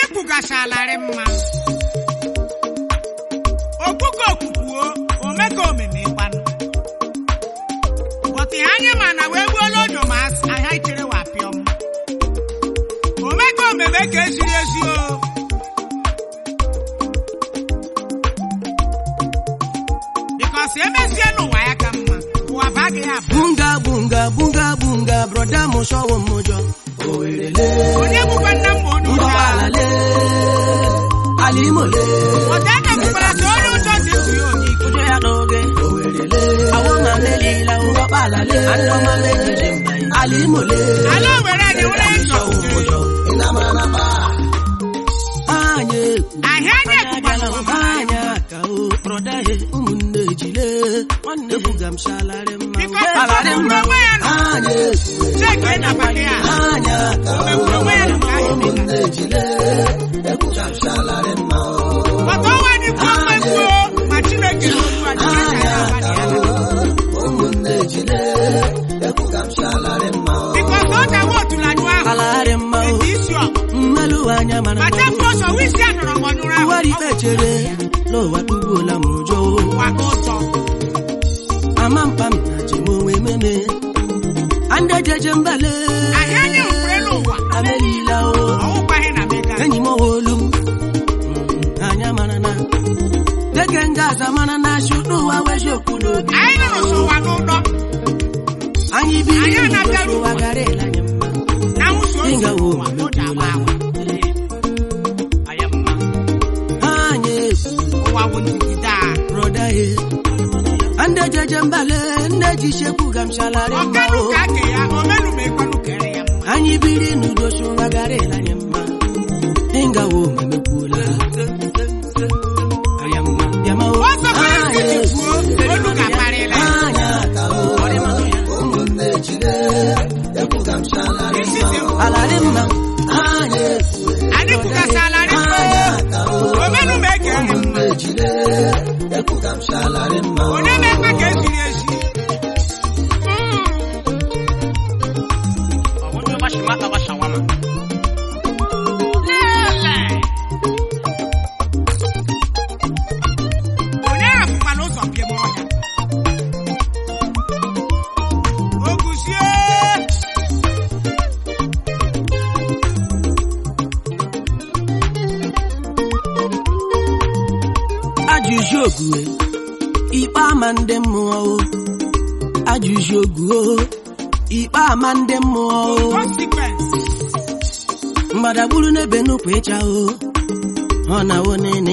kpụgashalarị mma okuko okukwuo omeka omeme gbanụ bọtị anyị ma na wee gbuola ojo ma asị ahịa ichere wa pịọm omeka omeme ka eziri ezi o bikọs emesie n'ụwa ya ka mma ụwa ba gị ya abụ bunga bunga bunga bunga broda m sọwọ m ụjọ owerele onye bụkwa nna m bụ onye ụjọ ngọbalale alimole ọta aka bụkwara ka onye ụjọ dị tụ ya onye ike ụjọ ya n'oge owerele awọ ma melila ngọbalale andọmale jije mba alimole ala owere anyị nwere ịzọ ụjọ anyị ahịa anyị ekwukwala ụba anya ka o broda he ụmụnne ejile nwanne buga m shalari mma Biko, Shalari mma. onwe ya nọ. anyị cheke na baki a anya ka o omegburu onwe ya nke ahụ ụmụnne ejile ebuga m shalari mma o Bọta ọnwa anyị kwuo mmekwuo ma Chineke n'olu anyị kacha ya abalị ya. ụmụnne ejile ebuga m shalari mma o Bikọs ọ dawa otulanyụ ahụ shalari mma o ete isi ọkụ mmelụ anya mara ma mma chepụ ọsọ wisi a nọrọ mgbọnyụrụ ahụ Iwari ikpe chere n'ụwa tugbuola m ụjọ ụwa ka ụtọ ama mkpam na jem onwe meme ande jeje mbale ahịa anyị hụkwere n'ụwa amelila o ọwụkwaghị na mega enyi m olu m Mm, anya mara na deke nga aza mara na shudu ụwa weji okwu n'obi anyị nụrụ so ụwa n'ụdọ anyị biri Anyị n'udo anabịara ụwa gara ele anyị mma na nwụso otu Ịga wo ụwa o ji agba agba Aya mma. anyị ụwa bụ ndigide a broda ye ande jeje mbale nne ji shekwu gamshalari mma ọkanụ o ka ake ya omenụ ma ekwenụ kere ya mma anyị biri n'udo si ụwa gara ele anyị mma ịgawo memekwuola Aya mma, bịama o. ọzọ kwere nkịtị kwuo olu ga-akparịla ya isi dị mkpa Alari mma anyị kwugasịalarị mma omenụ ma ekere mma onye na-ekpe ka eziri ezi Lele. onye hapụkwala ụzọ bie m ọhịa oguzie ajụjụ ogue ikpe ama ndị mmụọ o ajụjụ oguo ikpe ama ndị mmụọ o consequence mgbadagburu n'ebe nnukwu ịcha o ọ na-awụ nene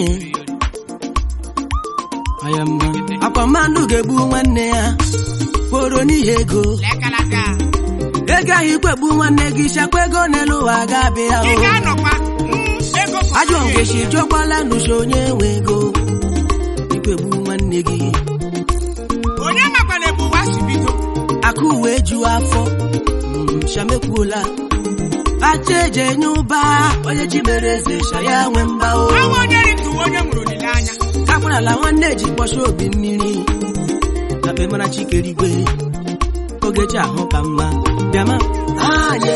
Aya mma. akwa mmadụ ga-egbu nwanne ya kworo n'ihi ego lekalaka ego ahụ ikwegbu nwanne gị chakwa ego n'elu ụwa ga-abịa ị o ga-anọkwa mm, ego kọrọ ajọ ya nkechi echi. jụọkwala n'uche onye nwe ego ikwegbu nwanne gị onye makwana ebe ụwa si bido akụ uwe ju afọ Mm, shamekwuola acha eji enye ụba onye chi mere eze sha ya nwe mba o ọnwa onye rituo onye nwere olileanya akwarala nwanne ji kpọcha obi mmiri na be mara chikerigwe ogechi ahụ ka mma bịama anya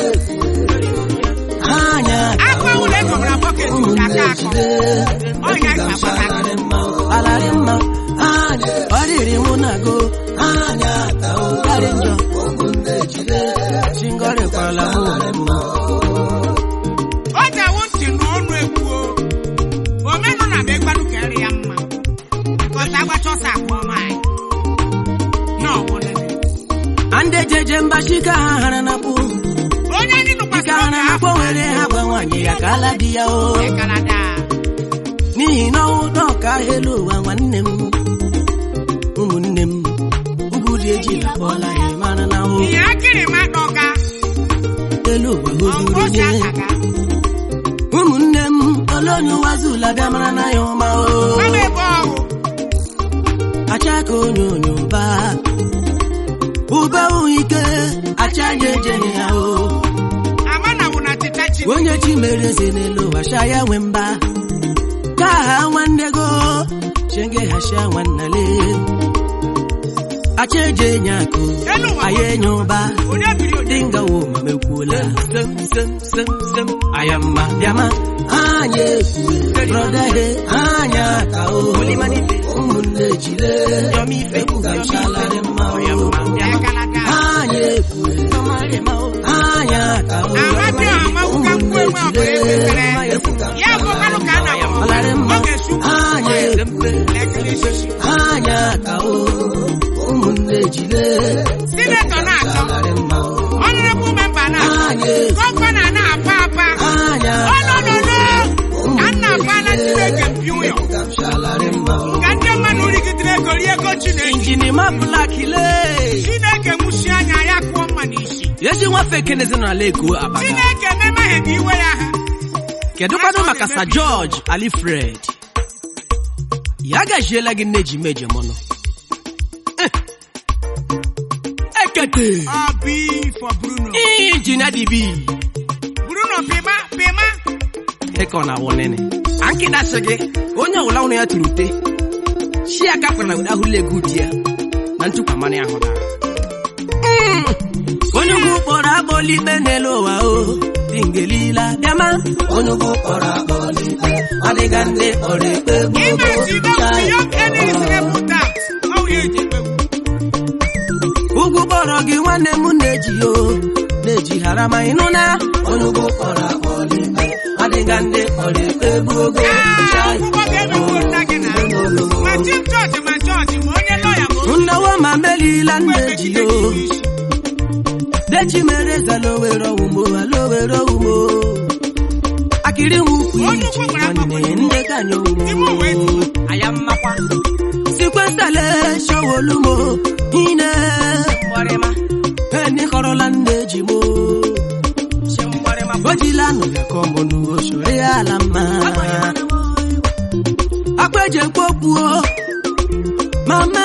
anya akwa ụlọ egomara bọket aka akọ ọnya ga-agbata alarị mma anya ọ dịrị mụ na go anya karị njọ chingọrịkwala mụ o ji awụ ntị n'ọnụ ekwuo omenụ na be gbanụ kere ya mma kọta agbacha ọsọ akpọ anyị na ọwụlele ande jeje mbachika ha hara na kpụ onye anyị dịka nụkwasịrị hara oge na kpọ afọ were ha gwa nwaanyị ya ka ala di ya o ekalada n'ihi na ọnwụ dọka elu ụwa nwanne m ụmụnne m ugwu dị eji lakpọla ya mara na o ihe akịrị ma dọga elu ụwa ọgwụ ozuru osi nye akaga ụmụnne m ole onye ụwa zula bịa mara na ya ụma o mama ebe ọhụ acha ka onye onye ụba ụba ụhụ ike acha ya ejeghị ya o ama na wụ na tịta chi onye chi mere eze n'elu ụwa sha ya nwe mba ka ha nwanne go chenge ha sha nwannale acha eji enye akụ Elu ụwa anyị enye ụba onye biri onye dị ngawo mekwuola sem sem sem sem aya mma bịama anyị ekwue brọda he anyị aka o ụmụnne jide ekwugachalari mma o akalaka anyị ekwue anyị aka o amadi amawuka nkwu enwe ọbụla ekwesịrị ya bụ mmanụ ka a na-agwa ọlarị mma ọ ga-esu anyị ekwue lekere isi anyị aka o ụmụnne jide sinetọ na-atọ ekwugachalari mma o ọnụrụbụ memba na-atọ anyị gọvanọ na-apa apa anyị ọnọnọnọ ka nna apa na chineke mpi ụyọ ekwugachalari mma o ka ndị mmadụ rigidere ego rie ego chineke injinima blakile chineke nwụchi anya ya kụọ mma n'isi ezi nwafe ekenezi n'ala eko abaga chineke memahebe iwe ya ha kedụkwanụ maka sa george alifred ya gajiela gị nne ji meje mọnụ Eh. ekete ọ bụ for bruno injinia dibi bruno pịma pịma eke ọ na-awụ nene ankịdasị gị onye ọbụla ụnụ ya tụrụ ute chi aka kwara na ụda ahụla ego di ya na ntụkwa mmanụ ya hụda onye ugwu kpọrọ akpọli ikpe n'elu ụwa o dị ngelila bịama onye ugwu kpọrọ akpọli ikpe adịga ndị kpọrọ ikpe ime jide young enemies rebel that ọ wụ ya eji ekpewu ugwu kpọrọ gị nwanne m na-eji o na-eji hara ma ịnụ na onye ugwu kpọrọ akpọli ikpe adịga ndị kpọrọ ikpe bụ ogo Ah, akwụkwọ ga-emegbu nna gị na ma chief judge ma judge ma onye lọya ma nnawa ma melila onye nneji o dechi mere zalowere ọwụmo alowere ọwụmo akịrị nwukwu Onye iji ukwu gbara nwanne akwụkwọ. ndị kanye Ime uwe owumo aya mmakwa sikwesale showolumo ine eni kọrọla nne ji mo ojila nụ ya ka ọmụnụ osore ya ala mma akpeje mkpokpuo mama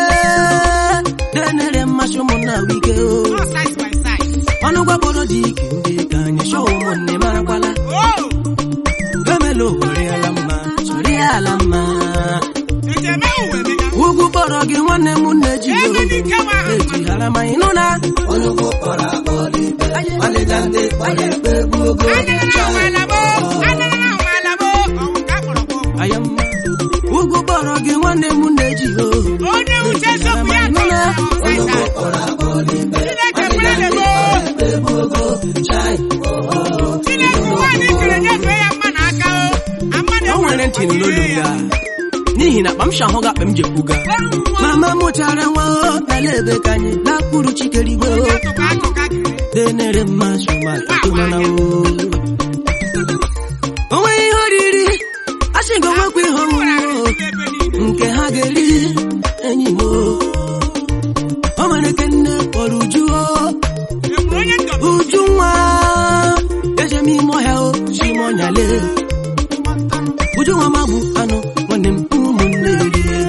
denere mmasị ụmụnna wike o no size by size ọnụ gwakpọrọ dị ike ndị ka anyị chọọ ụmụnne marakwala oh emela owere ala mma sori ya ala mma eji eme uwe mega ugwu kpọrọ gị nwanne m nne ji ebe dị nke nwa ahụ eji hara ma ịnụ na onye ugwu kpọrọ akpọrọ ikpe ọdịga ndị kpọrọ ikpe bụ ogo anara na ụmalabo anara na ụmalabo ọwụ ka akpọrọ gị okwu. aya mma ugwu kpọrọ gị nwanne m nne ji o onye uche eziokwu ya ịnụ na kọrọ onye ugwu ọsaịsa kpọrọ akpọrọ ikpe chineke kwere lebo ikpe bụ ogo chai chineke nwaanyị kere nyefee ya mma n'aka o amma na o nwere ntị n'olu m ga n'ihi na akpa m shahụ ga akpa m jekwuga mama mụchara nwa o bịala ebe ka anyị lakpuru chikerigwe o atụka atụka gịrị denere mmasị matụmana o onweghị ihe oriri asị gị onwekwa ihe ọṅụṅụ o ebe niile nke ha ga-eri enyi m o o nwere ke nne kpọrọ uju o enwere onye ndọba uju nwa eje m ime ọhịa o chimonyale uju nwa magbu anụ nwanne m ụmụnne rie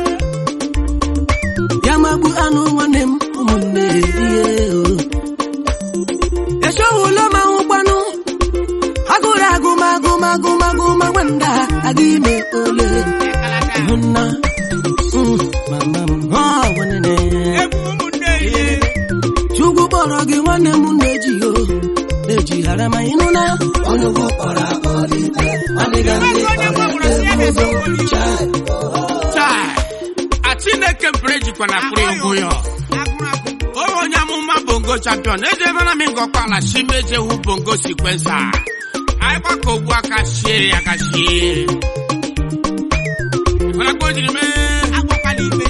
ya magbu anụ nwanne m ụmụnne rie o echowulo ma nwụkwanụ agụrụ agụmagụmagụmagụmagwanda aga ime ole kalaka hụnna mama m ha nwanne egwu ụmụnne ihe chukwu kpọrọ gị nwanne m na-eji o na-eji ghara ma ịnụ na onye ugwu kpọrọ akpọrọ ikpe adịga ndị onye gwagwara si ya na-esi okporo iwu taa a chineke mpere jikwa na pụrụ egwu ya agụrụ agụ onye onye amụma bongo champion ejebena m ngọkwala si mejehu bongo sikwensa anyị gbaka ogbu aka shie ya ka shie mana ka o jiri mee agwakwala ikpe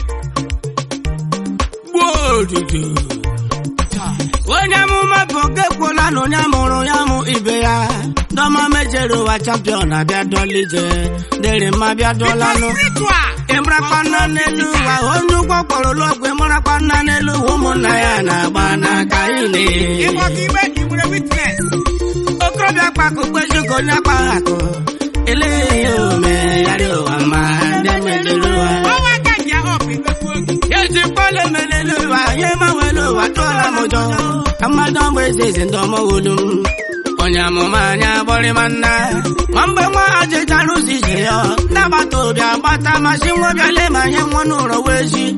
gbuo odudu onye amụma bụ oge kwuola na onye mụrụ ya mụ ibe ya dọma mejere ụwa champion abịa dọlije dịrị mma bịa dọlanụ spiritual ịmarakwana n'elu ụwa onye ụgwọ kpọrọ ụlọọgwụ ịmarakwana n'elu ụwa ụmụnna ya na-agba n'aka ile ịgbọ ka ikpe ị nwere witness okorobịa kpakụ kpejuka onye akpaghị akụ eleghị ome yarị ụwa ma ndị mejere ụwa ọnwa aka ji ya ọp ikpekwu oge ezi kpọle melele ụwa ihe manwere ụwa tụọla m ụjọ ka mmadụ ọgbụ eze eze ndị ọmọwolu m onye amụma anya gbọrịma nna ma mgbe nwa ha jechara ụzọ ije ya ndị agbata obi agbata masị nwa bịale ma nye nwa n'ụlọ wee ji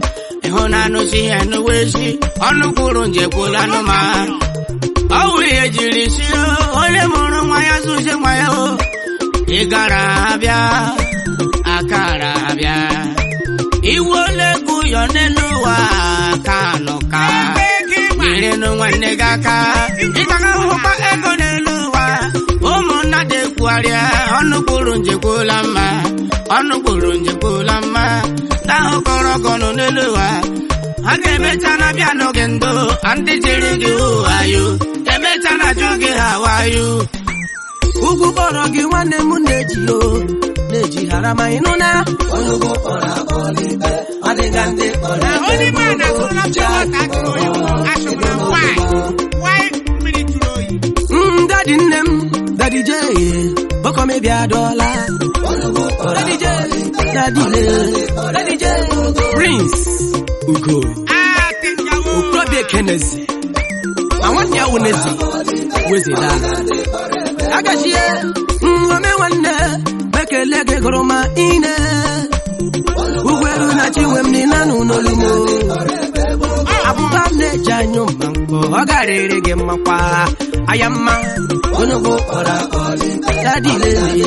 ịhụ na anụsi ihe n'uwezi ọnụ kwuru njekwula nụma ọwụ ihe jiri si onye mụrụ nwa ya zụzie nwa ya o ị gara abịa akara abịa iwu ole ego ụyọ n'elu ụwa ka nụ ka nyerenụ nwanne gị aka ịgaga hụkwa ego n'elu ụwa ụmụnna dị ekwugharịa ọnụ kwuru njekwula mma ọnụ kwuru njekwula mma ndị ahụ kọrọ ọgọnụ n'elu ụwa ha ga-emecha na bịa n'oge ndụ ndị jiri gị wayo emecha na jụ gị ha wayo ugwu kpọrọ gị nwanne m na-eji o na-eji ghara ma ịnụ na onye ugwu kpọrọ akpọrọ ibe ọ dịga ndị kpọrọ na only man na so na pure water jụrụ oyi asụrụ na why why mmiri jụrụ oyi Mm, dadi nne m dadi je okomebia dọla dadi je dadi le dadi je prince ugo ah tingawo okorobịa ekenezi ma nwanne ya wunezi wezela agachie ome nwanne bekele gị gụrụ ma ine ugweru na chinwe m ninanụ n'olumo abụba m na-eji anyụ mma mkpọ ọ garịrị gị mmakwa aya mma onye ugbo kpọrọ dadi lele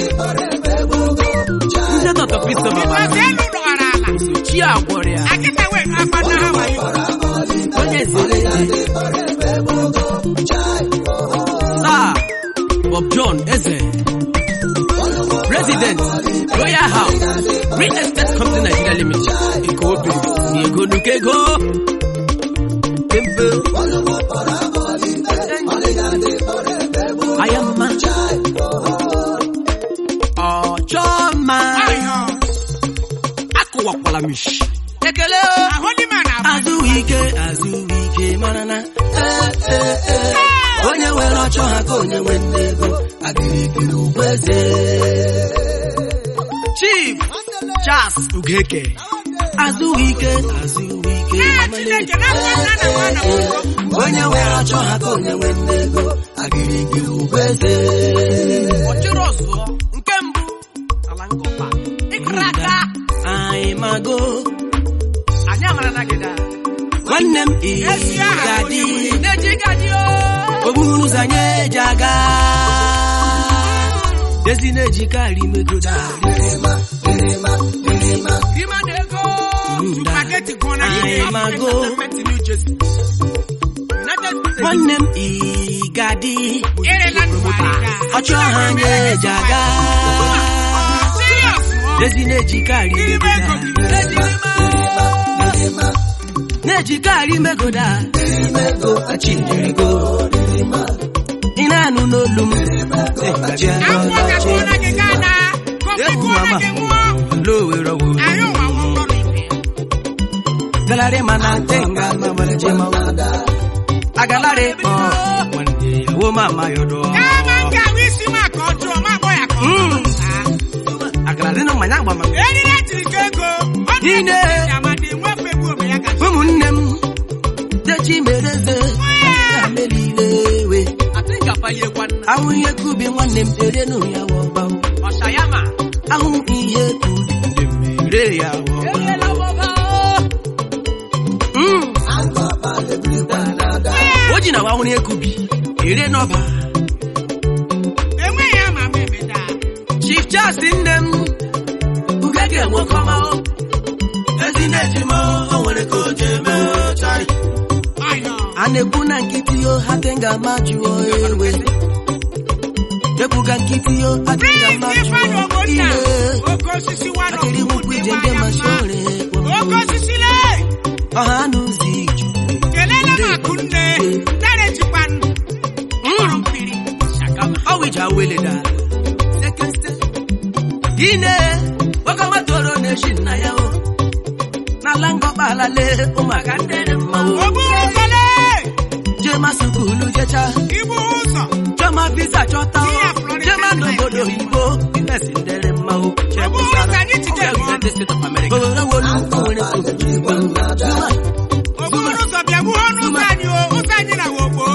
ndị tọtọ kristo mama ọsị elu dọgara ala chi agwọrọ ya akịta wee akpata ha wayo onye zere Sir Bob John Eze President Royal House Real Estate Company Nigeria Limited Ikobi Ego Nukego Temple Ayama Ọchọma ọyọ Akụwakwala mishi Ekele o ahụdị ma na azụike azụike mara na ee, ee, ee. onye nwere ọchọ ha ka onye nwe nne ego agịrịgịrị ugweze chief charles ugeke azụike azụike Ah, Chineke, na nwa nna na nwa na nwoke. onye nwere ọchọ ha ka onye nwe nne ego agịrịgịrị ugweze ọchịrị ọzụọ nke mbụ ala ngọpa ịkara aka anyị mago anyị amara na gịda nwanne m Ezi aha ịgadị onye na-eji gadị okpuru ụzọ anyị eji aga ezi na-eji karị megoda rima na ego supageti gụọ na anyị ihe mago nwanne m ịgadị erela nnukwu arịga ọchụ ahụ anyị eji aga serious ezi na-eji karị irime ego megoda gị na-ejikarị megoda ị na-anụ n'olu m akwụkwọ ka gụọ na gị gaa na kofi gụọ na gị nwụọ lowere ọwụ anyị ụwa nwụkọrọ ibe galari mana tenga mamalje mawada agalari ọ wande wo mama yodo gaa ma nke ahụ isi m aka ọjọọ ma akpọ ya ka ọ Mm. Ah. agalari no manya agba ma eriri etiri ka ego ọ Ine. amadi nwefe egwu ome ya ka ụmụnne m dechi mereze amelile we ahụ ihe kubi nwanne m ere nụ ya wọba ahụ ihe kubi ndị mere ya wọba Mm. o ji na wa ahụ ihe kubi ere n'ọba enweghị ama ama emeda Chief Charles nne m ugege nwoke ọma o. ezi na-eji m o nwere ka o ji eme chari ọyọ a na-ekwu na nkịtị yo hatenga ma jụọ ewe ekwuga nkịtị yo hatenga ma Prince Ifeanyi jụọ Ogbonna ile oke osisi wano akịrị nwukwu ije ndị mashore oke osisi le ọha n'ụzọ iju kelela m akụnne dere jikwa ndụ kpọrọ mpiri ọwịja weleda ine ọkọma toro na-eshi nna ya o n'ala ngọkpa alale ụmụaka ndị dị mma o oburu ụzọle jema sukulu jecha ibu ụzọ chọma visa chọta o Iya, Florida jema State. n'obodo oyibo imesi ndere mma o Oburu ụzọ anyị jide mụọ. obodo wolu nwere obodo oburu ụzọ bịa gbuo ọnụ ụzọ anyị o ụzọ anyị na wogbo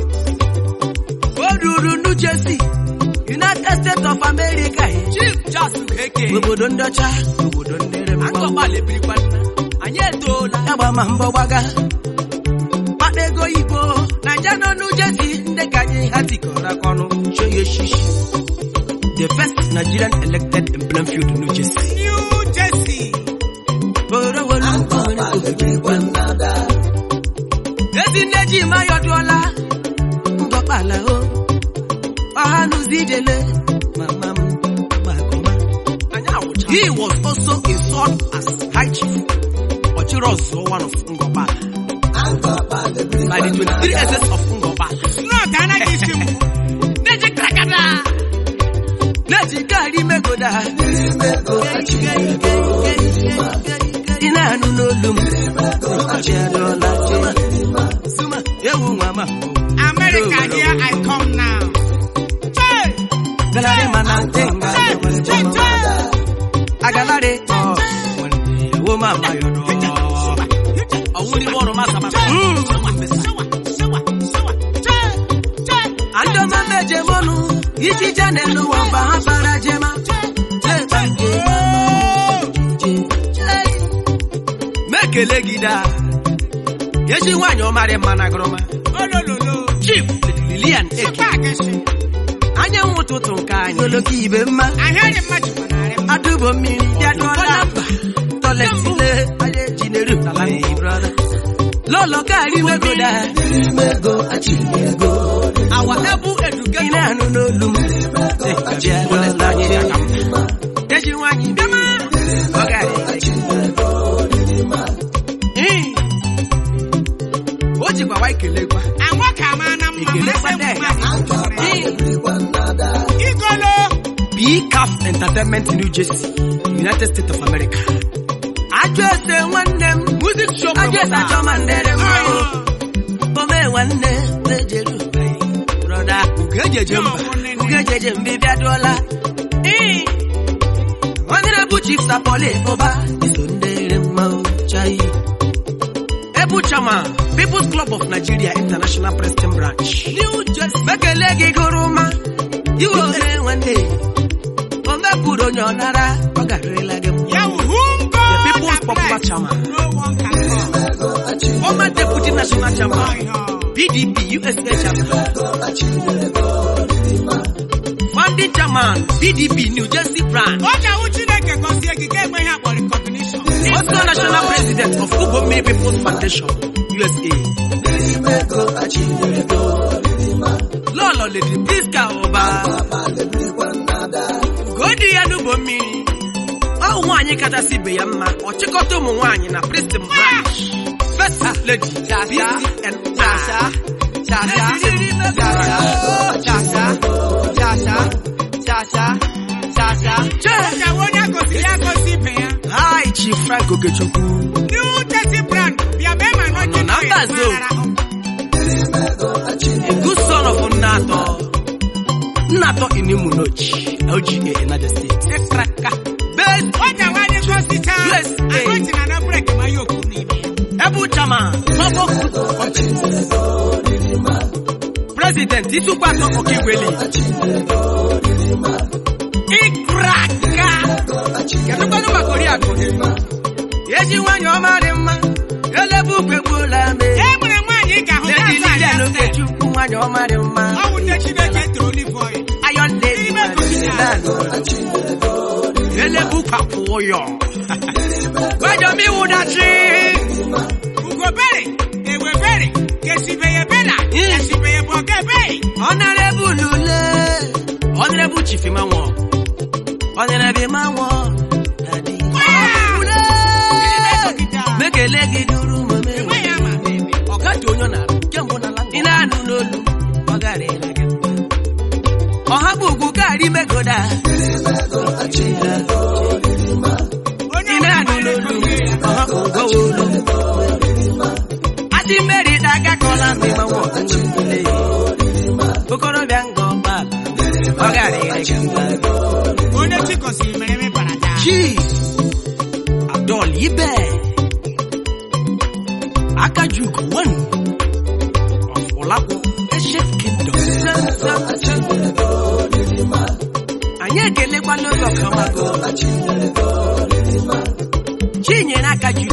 o ruru New Jersey United States of America Chief Charles Ugeke obodo ndị ọcha obodo ndere mma anyị etoola agba ma mbọ gbaga kpata ego igbo naija nọ n'ujesi ndị ka anyị ha tikọrọ aka ọnụ show ya eshishi the first nigerian elected in plainfield new jersey New Jersey. orowolu ezi nne ji mayọ dụọla ngọkpala o ọha n'ụzọ ijele mama m gbagọma he was also installed as high chief ọchịrị ọzọ one of ngọkpala by the 23 essence of ngọkpala Snot anaghị isi mgbu. neji krakada neji gari megoda ị na-anụ n'olu m ụbọchị adịọla Suma, ewu nwa ma America here I come now. Chee! galari mana ntenga Chee! Chee! Chee! agalari ọ ewu ma ma yọrọ ọwụli bọọlụ masa masa andọma meje mọnụ iji janelu wamba ha bara jema Jeba nke mekele gị daa ezi nwaanyị ọmarị mma na gụrụma Olololo. chief lilian eke Chipagesi. anyanwụ ụtụtụ nke anyị oloko ibe mma Ahịarị mmadụ gbanarị m. adụbo mmiri bịadụọla tọlesile anyị ejineru n'ala ndị brọda lọlọ gari wegoda awa ebu eduga ị na-anụ n'olu m Bịadụọla anyị aka mma. ezi nwaanyị bịama ọ gara Ee. o jikwa wa ikelekwa Agwa ka ama na mma Ekele ma kwade. sị Igolo. BCAF Entertainment New Jersey, United States of America. Ajọ ese nwanne m music show ajọ ese achọ ma ndere m ome nwanne na-ejeru broda ugejeje mba ugejeje mba ịbịadụọla Ee. onye bụ chief sapoli ụba iso ndere mma chai ebu chama people's club of nigeria international preston branch new jersey mekele gị gụrụ ma iwe ore nwanne o mepụrụ onye ọ nara ọ garịrịla gị mma Ya wụ whom God The people's has popular blessed, chairman. no one can come. former deputy national chairman Ọyọ. pdp usa chairman founding chairman pdp new jersey branch Ọ ga-awụ Chineke gọzie gị ka enweghị akpọ recognition. also national president of Ugbo People's Foundation, USA. Lọlọ Lady Priska Ụba. Godi ya n'ugbo mmiri. Ọ nwaanyị kachasị ibe ya mma, ọchịkọta ụmụ nwaanyị na Pristin Branch. First Lady PCN. Chee! Ọ ga-awụ onye agọziri agọzi ibe ya. Hi, Chief Frank Okechukwu. New Jersey brand bịa bee ma nọ Ọ nọ na mba zoo. A good son of Nnato. Nnato Inimunochi, LGA, United States. Ekraka. Best Ọ ga-awụ anyị gọzichaa. Yes, eh. Agọzi na na brek ma ya okwu n'ime ya. Ebu Chama, Bobo President Itukwato Okiweli. Ikraka. Kedụkwanụ maka oriakụ gị? Ezi nwanyị ọma dị mma, elebu ukwe gbuola me. E nwere nwaanyị ị ga-ahụ ya Lady aza ya Lilian stel. Okechukwu nwanyị ọma dị mma. Ọ wụ nne Chineke toro olive oil. Iron Lady Ime gosiri ya. elebu kwapụ ụyọ. Gbajọ m iwu dachi. Ugobere, ewebere, kesibeye bela, Mm. kesibeye bọgebe. Honorable Lule. Honorable Chief Imanwo. Honorable Imanwo. Daddy. Lule. Mekele gị duru mame. Enweghị ama ama eme. Ọga dị onye ọ na kemgbe na Ị na-anụ n'olu. Ọ gara ịla gị. Ọha bụ ugwu gaarị megoda. Onye Ị ọbụla na-anụ gbara n'olu. ego ya. Ọha bụ ụgwọ olu. Asị mmeri daga kọla mgbe Imanwo nwere Okorobịa ngọ gbala. Ọ gara ịla gị. Onye chi gọziri mere eme bara daa. Chief Abdul Ibe Akajuku one of Olapo Ancient Kingdom. Anyị ekelekwala ụzọ kamago. Chinyere aka Nneka Ju,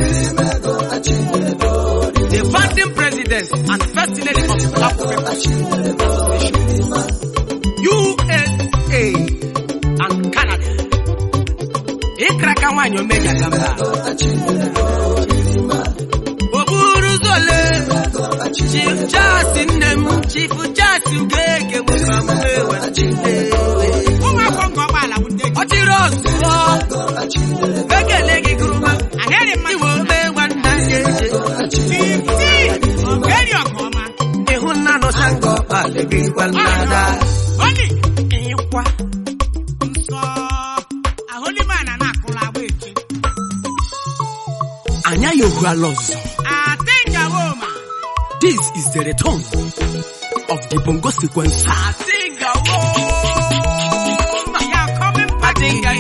the founding president and first lady of Black People Association, USA and Canada. Ịkraka nwaanyị omega gamba. Okpuru zole, Chief Charles nne m, Chief Charles Ugege bụ ka m ewechile. ụmụ afọ nke ọgbaala wute Ọ chịrị ọzụzọ, ekele gị gụrụma, ahịrị mmadụ iwe ome nwanna ya eje. titi ogeri ọkọma ịhụnanụ sango kpalịgịkwa nnada oni ịkwa nsọ ahụlimana na-akụla agba eche anya ya ohuala ọzọ atingawoma this is the return of the bongo sequence ya coming back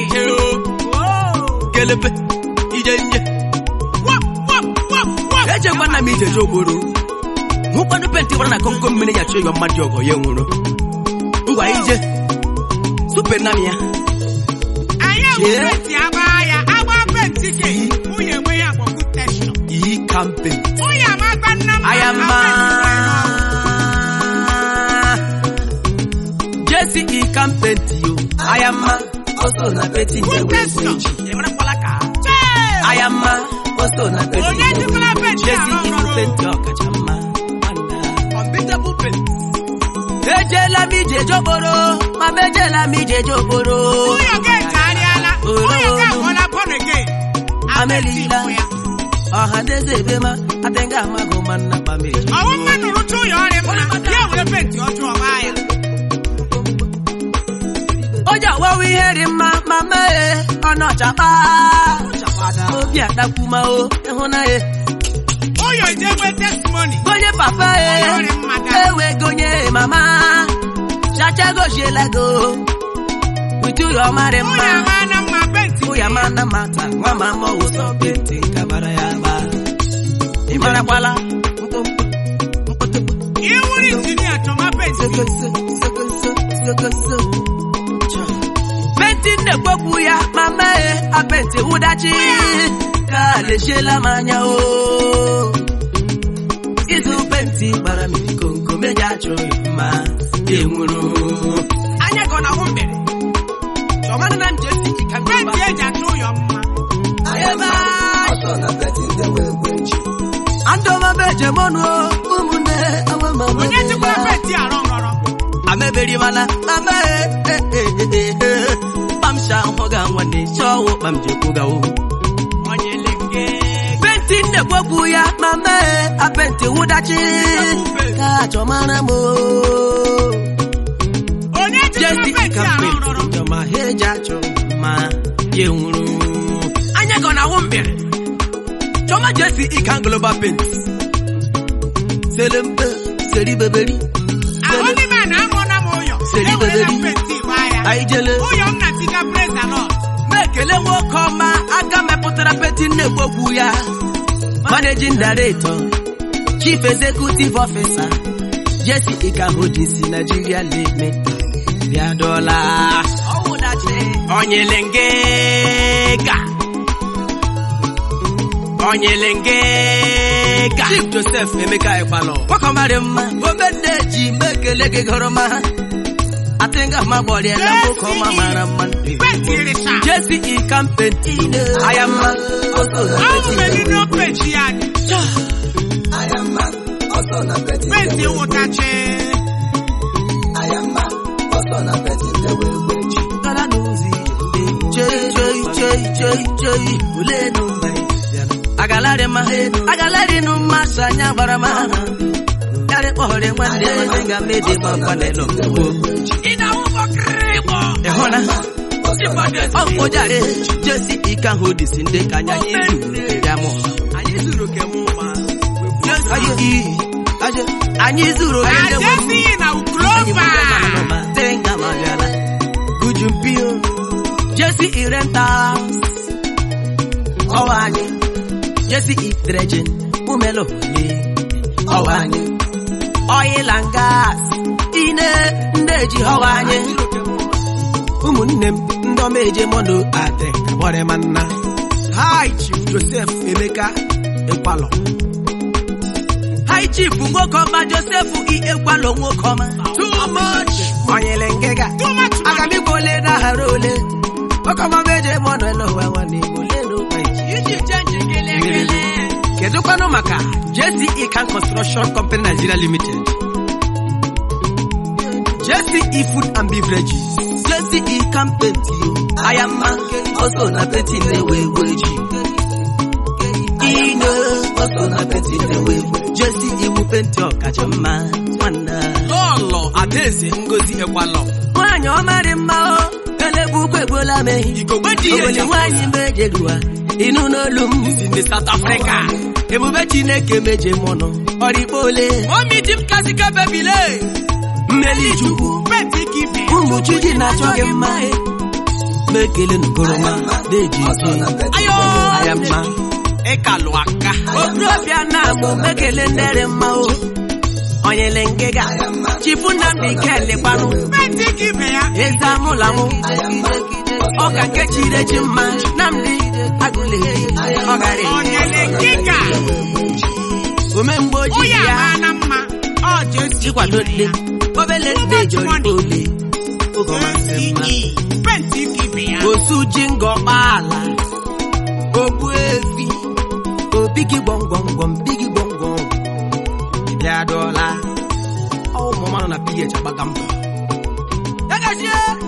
Oh. kelebe ije nje Wop, wop, wop, wop. ejekwana m ijeje ogboro hụkwanụ penti gbara na komkom mmiri ya chọ ịwa mmadụ ọgọ ya nwụrụ ngwa ije supe na m ya anyị Chee. ewu penti agba ya agba penti ke nwunye enwe ya gbọgbu teshọn iyi kampe nwunye amagba nna m aya mma jesi i kampenti yo aya mma oso na peti teshọn ịmarakwala ka Chee! aya mma oso na peti onye jikwara penti jesi arụ ibu ọrụ penti ọkacha mma unbeatable penti ejela m ije jokporo ma m ejela m ije jokporo nwunye ga echegharịala nwunye ga agwọla born again Amelila. ya ọha ndị eze ebe ma adịghị amaghị ma nna kpameji ọwụ mmadụ rụcha ụlọ ọrịa mma ya were penti ọjọọ gbaa ya onye ọwawa ihe dị mma ma mee ọnụ ọchakpa obi adakwuma o ịhụnanya ụyọ ijegbe testimony gonye papa e ọrịa mmadụ ewe gonye mama chacha gojiela go uju ya ọmarị nwunye mma ama na mma penti ụya mana mata nwa mama ụsọ penti nkabara ya gba ị marakwala mkpụmkpụ mkpụtụkpụ iwuru injinia chọma penti sokoso sokoso sokoso penti na-ekpokwu ya ma mee apenti wụdachi ka lejiela m anya o ịzụ penti gbara m ikonko meja achọghị mma enwuru anya ka ọ na-ahụ mbere chọmanụ na nje si ika penti eji achọ ụyọ mma ebe andọmabejemonụ ụmụnne amamama onye jikwara penti arụ ngọrọ ameberimana mama kpamsha hụga nwanne chọwụ kpam jekwugawo onye lenge penti nnekwekwu ya mama apenti wụdachi ka chọmara m onye jikwara jesi penti ka arụ penti ngọrọ jọma ha eji achọ ma ya nwụrụ anya gọ na awụ mbere chọma jesi ika global penti selempe seribeberi ahụlimana amụọna m ụyọ Seri ewerela beberi. penti gbaa ya anyị jele ụyọ m na tiga praise the lord na-ekele nwoke ọma aka mepụtara peti na-egbogbu ya managing director chief executive officer jesi ikahodisi nigeria limited bịadọla onyelengega onyelengega chief joseph emeka ịkpalọ gbakọmarị mma omenne ji mekele gị gọrọma atịnga ma gbọrịala nwoke ọma mara mma ndị penti rịcha Jesse e campenti ayama ahụ meriri penti ya dị penti wụtachi agalari ma agalari nu ma sanya gbara ma yari kpọrọ nwanne eze ga mede ma panelo ina ụgbọ kịrịkpọ ịhụna ọkpụjare jesi ike ahụ disi ndị ka anya anyị zuru ya mụ anyị zuru oke ndị nwe ajesi na uklova Gujumpio Jesse Irenta Ọwa anyị Jesse Idrejen Umelo Ọwa anyị Oil and gas Ine ndị eji ọwa anyị ụmụnne m ndị ọma eje mọnụ ate gbọrọ ma nna Hi Chief Joseph Emeka Ekwalọ Hi Chief nwoke ọma Joseph I Ekwalọ nwoke ọma Too much onyele ngịga Too much money. aga m igwe ole na-aghara ole nwoke ọma meje m ọnụ n'ụwa nwanne Igbo ole n'ụwa iji iji chenji gele gele kedụkwanụ maka JCE Can Construction Company Nigeria Limited JCE Food and Beverages JCE Can Paint Ayama also na painting na-ewe ewe ji Ino also na painting na-ewe ewe JCE wu penti ọkacha mma nwanne lọlọ adaeze ngozi ekwalọ nwaanyị ọma dị mma o elegbu ukwu egbuola m ehi igogbe dị ihe Ogbenye eji nwaanyị mejeruwa ịnụ n'olu m si ndị South Africa ebube chineke meje mọnụ ọrịkpa ole omi di m kasika bebile mmeli chukwu penti ka ibe ụmụ chuji na-achọ gị mma ma ekele n'ugoroma na-eji ike ayo aya mma ịkalụ aka okorobịa na-agbụ mekele ndere mma o onyele ngịga chifu nnamdị kelikwanụ penti ka ibe ya eze amụlamụ ọka nke chiri echi mma nnamdị agụlehi ọgara onyele nkịka omemgbe onye ojii ya ama na mma ọ jesi ịkwado nne obele nne jọrọ ole oge ọmasịrị mma penti ka ibe ya osu ji ngọkpa ala ogbu efi obigi gbọmgbọmgbọm bigi gbọmgbọm bịa dọla ụmụ mmanụ na ph agbaga mbọ ya gajie